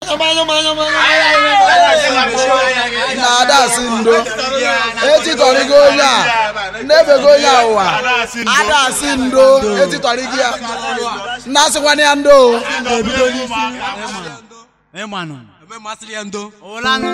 na-ada asị ndo etitọrịgo onye a na-ebego onye a ụwa ada asị ndo etitọrịgo ya nnasịkwana ya ndo ịmanụ eme masịrị ya ndo ụlanụ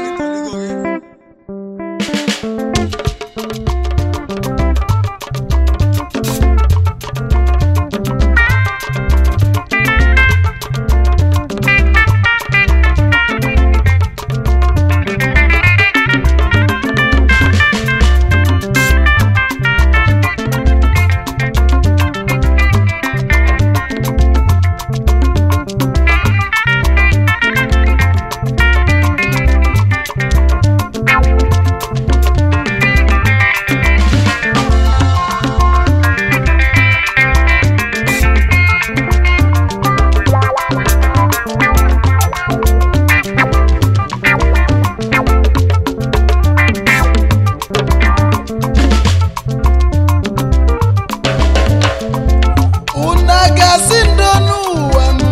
unu gasị ndo n'ụwa m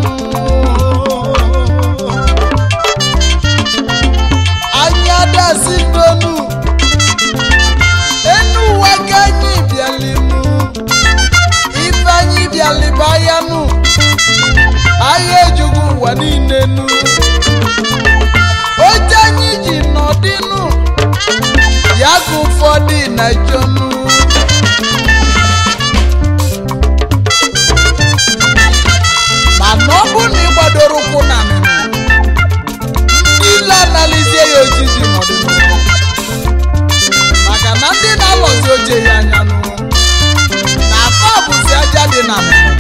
anya dasị ndonu enu ụwa ka anyị bịalimu ife anyị bịaliba ya nụ agha ejugwu ụwa niile nu oche anyị ji nọdịnụ ya ka ụfọdụ na-echọnụ mana ọ bụ na ị gbadoro ụkwụ na nịnụ ndị ile analizie ya ojiji n'ọdịnihu maka na ndị na-alọzi oche ya anya nụ na afọ bụzi aja dị na nịnụ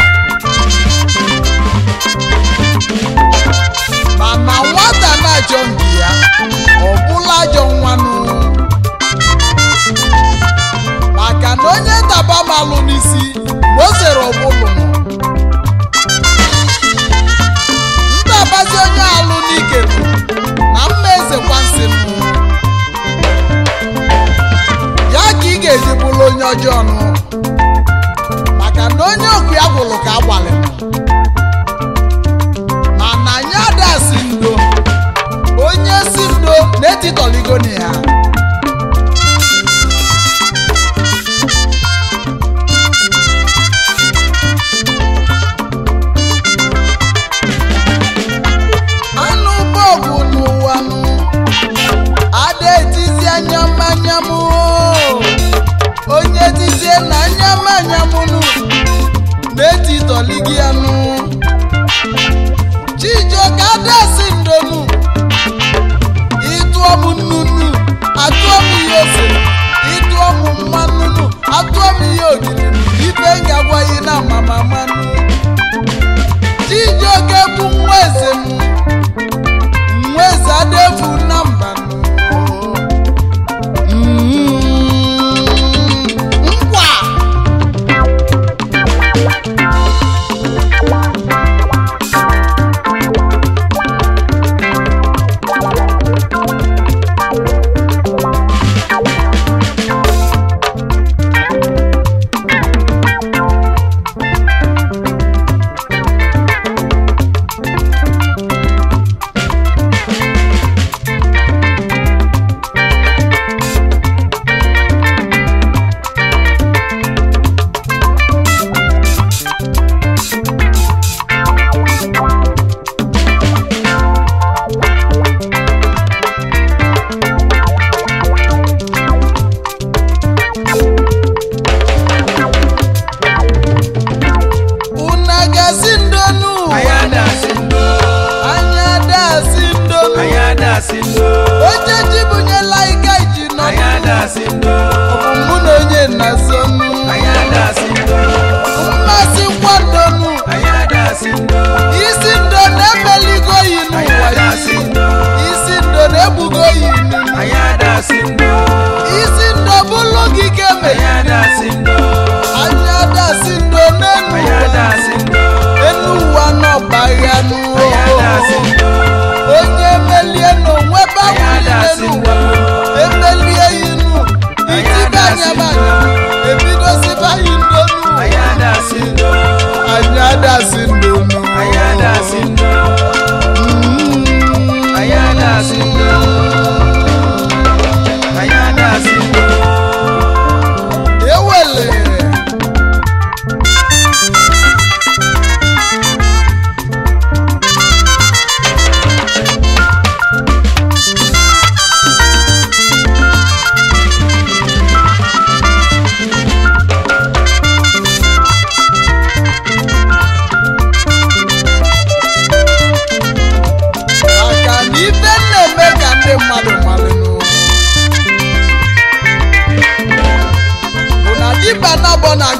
mana nwata na-achọ mbi ya ọ bụla ajọ nwanụ maka na onye taba malụ n'isi ma o sere ọbụlụ nọ ndabazi onye alụ n'ike nụ na mma eze kwansi nụ ya ka ị ga-eji bụrụ onye ọjọọ nụ maka na onye okwu ya gwụrụ ka agbalị mana anyị ada si ndo onye si ndo na-etitọligo na ya anụ bọọbụ n'ụwa nụ ada etizi anyamanyamụ onye tizie na anyamanyamụ nụ na-etitọligi ya nụ chijioka adasi ndonu ịtụọ m nnunu atụọ m ihe ose ịtụọ m mmanụ nụ atụọ m ihe ogiri ife m ga-agwaghị na mama mmanụ chijioke bụ nwa eze m nwa eze adefu na mba nụ. Mm, nkwa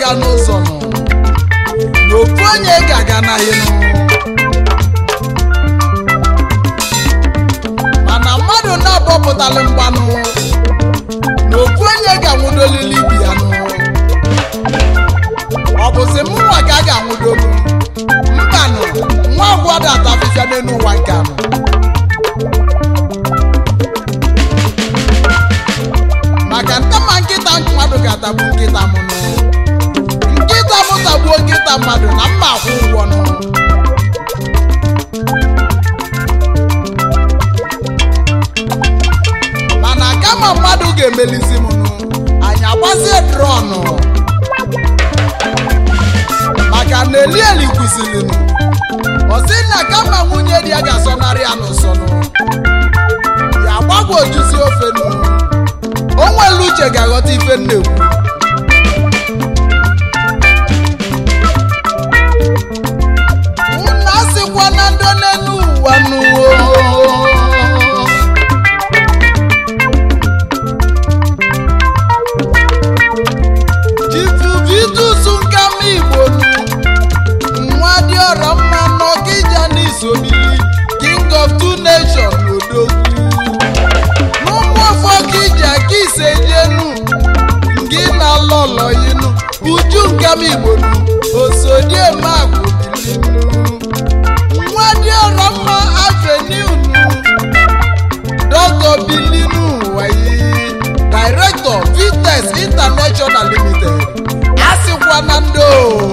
ya n'ụzọ nụ na ofu onye ga-aga n'ahịa nụ mana mmadụ na-abọpụtalị mgbanụ na ofu onye ga-anwụdolili ibi ya nụ ọ bụzi mụnwa ka a ga-anwụdolu mbanụ nwa agwada atafịfịa n'elu ụwa nke anụ maka ntama nkịta mmadụ ga-atagbu nkịta m nụ nkịta m tagbuo nkịta mmadụ na mma akwụ ụgwọ nụ mana kama mmadụ ga-emelizi m nụ anyị agbazie drọnụ maka na elieli kwụsịrị nụ ọ sị na kama nwunye di ya ga-asọnarị ya n'ụsọ nụ ya gbagwojuzi ofe nụ o nwere uche ga-aghọta ife m na-ekwu unu asịkwa na ndo n'elu ụwa n'uwo jifuvidusu nkama igbo nu nwa dị ọrọ mma n'ọkịja n'isobili king of two nations n'odogwu n'ụmụ ọfọ kija ka ise jenu ngị na lọlọ yinu uju nkama igbo nu osodiemagwụ bilinu nwa dị ọrọ mma avenue nu dọkọ bilinu wayi director vites international limited asịkwa na ndo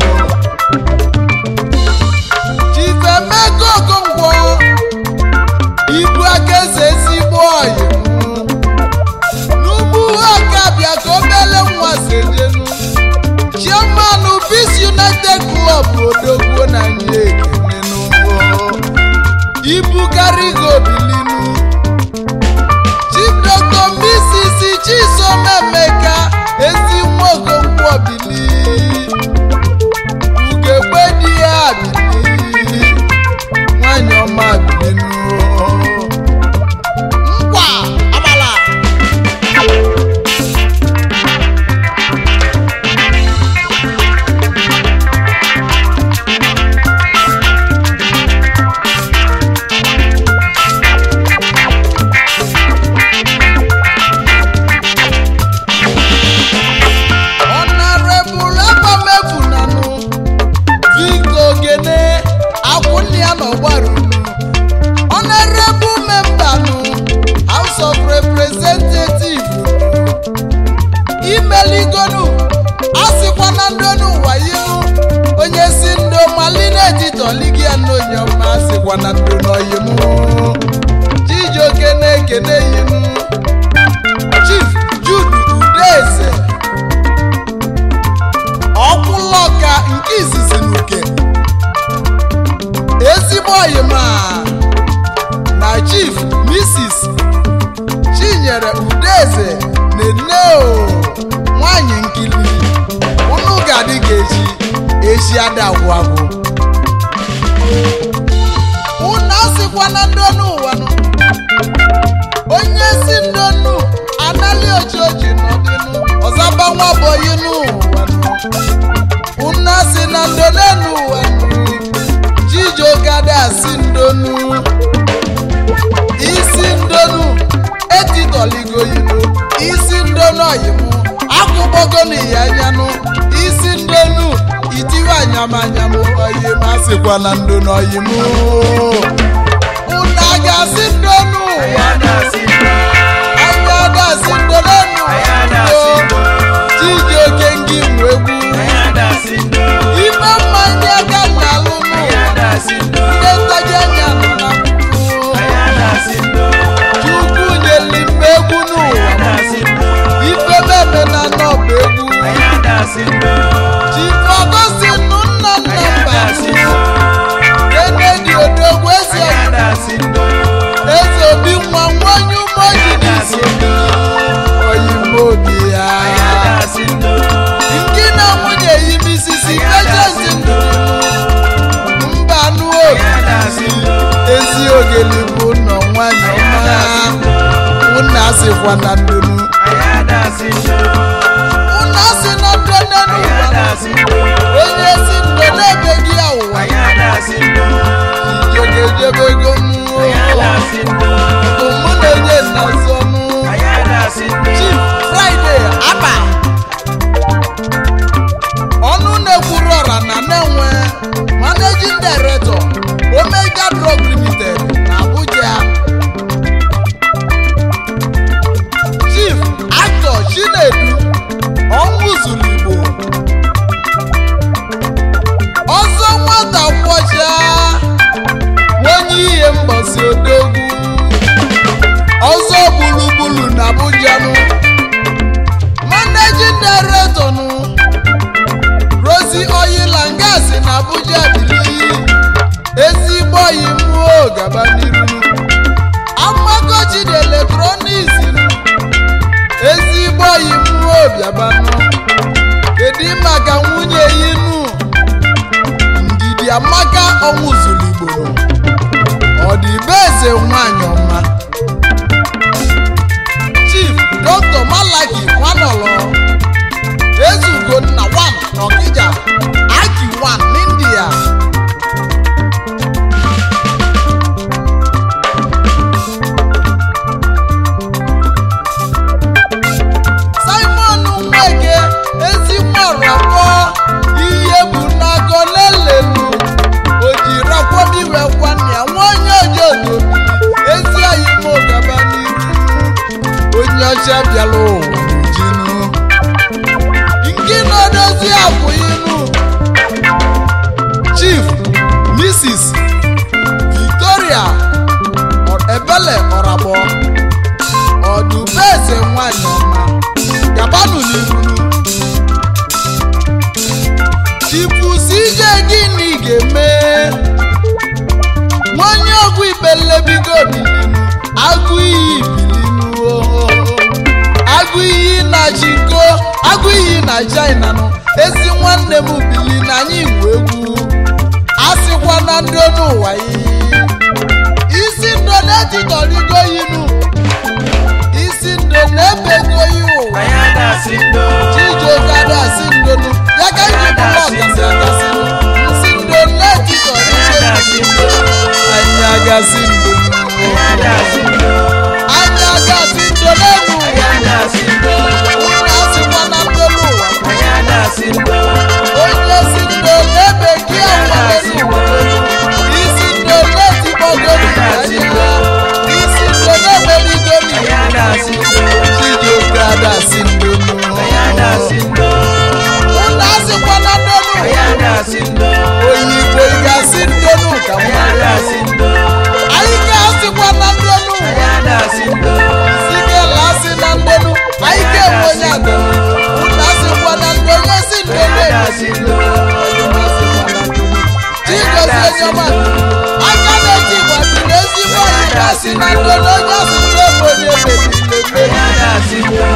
chifemego okonkwo ibu aka eze ezigbo ọyị n'ugbu aka bịa ka obele nwa sejenu chairman peace united club odogwu na nye ekene n'ugbo ibukarigo bilinu chief dr mrs chisom emeka ezi nwa okonkwo bili ugegbe di ya bili nwanyị ọma bilinu nkwa amala honorable abamefunanu victor ogene akwụnne ya n'ọgbarunu honorable member nu house of representative imeligonu asịkwa na ndonu ụwa yinu onye si ndo malina etitoligia n'onye ọma asịkwa na ndo n'oyimu chijioke na-ekene yinu chief jude udeze ọkwụlọka nke izizi n'uke ezigbo oyima na chief mrs chinyere udeze neneo nwanyị nkili unu ga-adị ga echi echi adagwụ agwụ unu asịkwa na ndonu ụwa nụ onye si ndonu anali ojoji n'ọdịnụ ọzaba nwa boyi n'ụwa nụ unu asị na ndonenu ụwa nụ chijioke asị ndonu isi ndonu etitọligoyinu isi ndonu oyimu akwụkpọgo n'iya anyanụ isi ndonu itiwe anyamanyamu oyim asịkwa na ndonu oyimu unu a ga-asị ndonu ụwa anya adasị ndonenu chijioke ngị nwe egwu ime mmanya aka na alụnụ ndị ntaji anya nọ na puku chukwu nyeli m egwu n'ụwa ife meme na nọba egwu chifu ọgọstin nna nna mba kenedi odogwu eze eze obi nwa nwanyị umoji n'isi oyime obi ya nke na nwunye yi misisi pejenti ndụ mba nụ obi ezi ogeli bụ nọ nwanyị ọma unu asịkwa na ndunu unu asị na ndụ n'elu ụwa onye si ndo n'ebe gị ya ụwa ijegejebe ego mmụọ bụ mụ na-enye nnazi ọnụ chief friday aba ọnụ na-ekwuru ọra na na-enwe managing director omega drug limited na abuja chief actor chinedu ọnwụ zuru igbo ọzọ nwata kwọcha onye ihe mgbasi odogwu ọzọ gburugburu na abuja nụ managing director nụ rosi oil and gas na abuja bili ezigbo oyi mmụọ gaba n'iru amagochi dị eletrọniks ezigbo oyi mmụọ bịabanụ kedu maka nwunye inu ndidi amaka ọnwụ zuru igbo ọ dị be eze nwanyị ọma chief dr malaki nwanọlọ ezugonna wan ọkija aki wan n'india simon nweke ezimọrọkọ ihe bụ n'akọ lelenu ojirakwamiwe kwania nwanyị ojodo ezi anyị mogaba n'iru onye ọcha bịara ụwa jinu nke na-edozi akwụ inu chief mrs victoria ebele ọrabọ ọdụbeze nwanyị ọma gabanụ n'irunu chipusi ije gịnị ga-eme nwanyị ọgwụ ibelebigo bilinu agụ iyi bilinu ohoho agụ iyi na chinko agụ iyi na china nụ ezi nwanne m bili na anyị nwe egwu asịkwa na ndị onu ụwa yi isi ndo na-etitọrigo yinu isi ndo na-ebego yi ụwa chijokada si ndonu ya ka iji bụrụ ọgasị agasị nsi ndo na-etitọrigo anyị agasị ndonu anyị agasị ndo n'elu ụwa unu asịkwa na ndị onu ụwa onye si ndo n'ebe gị akwalere ụwa isi ndo na-etikpọgoro anya isi ndo na-emerigoro chijokada si ndonu unu asịkwa na ndị onu ụwa oyibo ị ga-asị ndonu ka mmadụ anyị ga-asịkwa na ndị onu ụwa sikela asị na ndonu anyị ga-enwe onye adọrọ unu asịkwa na ndị onye si ndonu egasi chigozie nyọma aka na-eti gbati na ezigbo anyị ga-asị na ndonu onye asị ndị ebe onye mebiri emebi